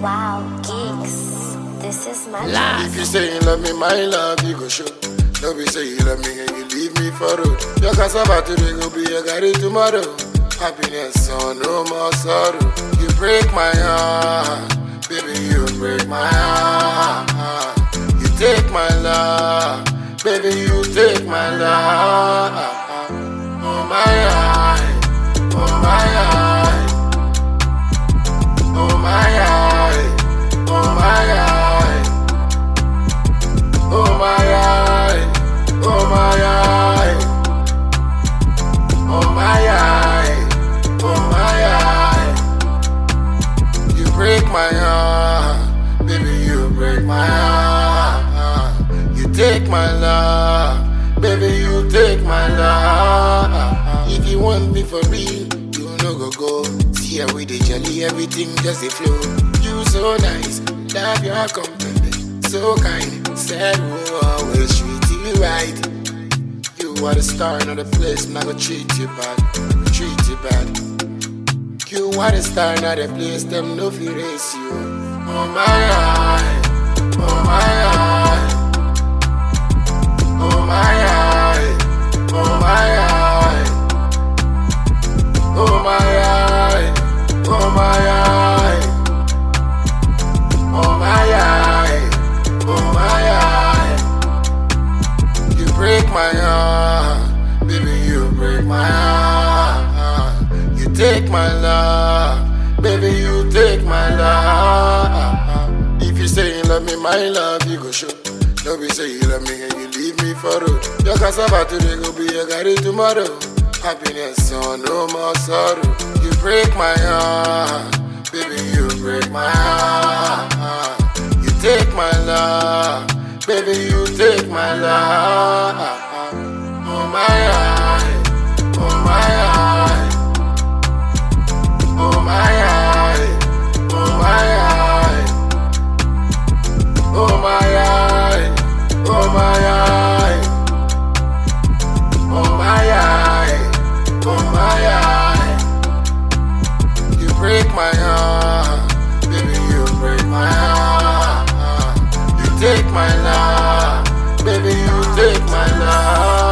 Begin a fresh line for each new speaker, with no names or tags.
Wow, geeks. This is my
If you say you love me, my love, you go show. No be say you love me and you leave me for road. Your cassava today go be your garri tomorrow. Happiness, so no more sorrow. You break my heart, baby, you break my heart. You take my love, baby, you take my love. Oh my eye, oh my eye, oh my eye, oh my eye. Oh my eye, oh my eye, oh my eye, oh my eye. You break my heart, baby, you break my heart. You take my love, baby, you take my love. If you want me for real, you no go go. See how we dey jolly, everything just dey flow. You so nice, love your company, so kind. Said we'll always treat you right. You are the star, not the place, I'm not gonna treat you bad, treat you bad. You are the star, not the place, them no fear race you. Oh my eye, oh my eye, oh my eye, oh my eye, oh my eye, oh my eye, oh my eye, oh my eye. You break my heart, baby, you break my heart. You take my love, baby, you take my love. If you say you love me, my love, you go show. No be say you love me and you leave me for road. Your cassava today go be your garri tomorrow. Happiness, so no more sorrow. You break my heart, baby, you break my heart. You take my love, baby, you take my love. Oh my eye, oh my eye, oh my eye, oh my eye, oh my eye, oh my eye, oh my eye, oh my eye. You break my heart, baby, you break my heart. You take my love, baby, you take my love.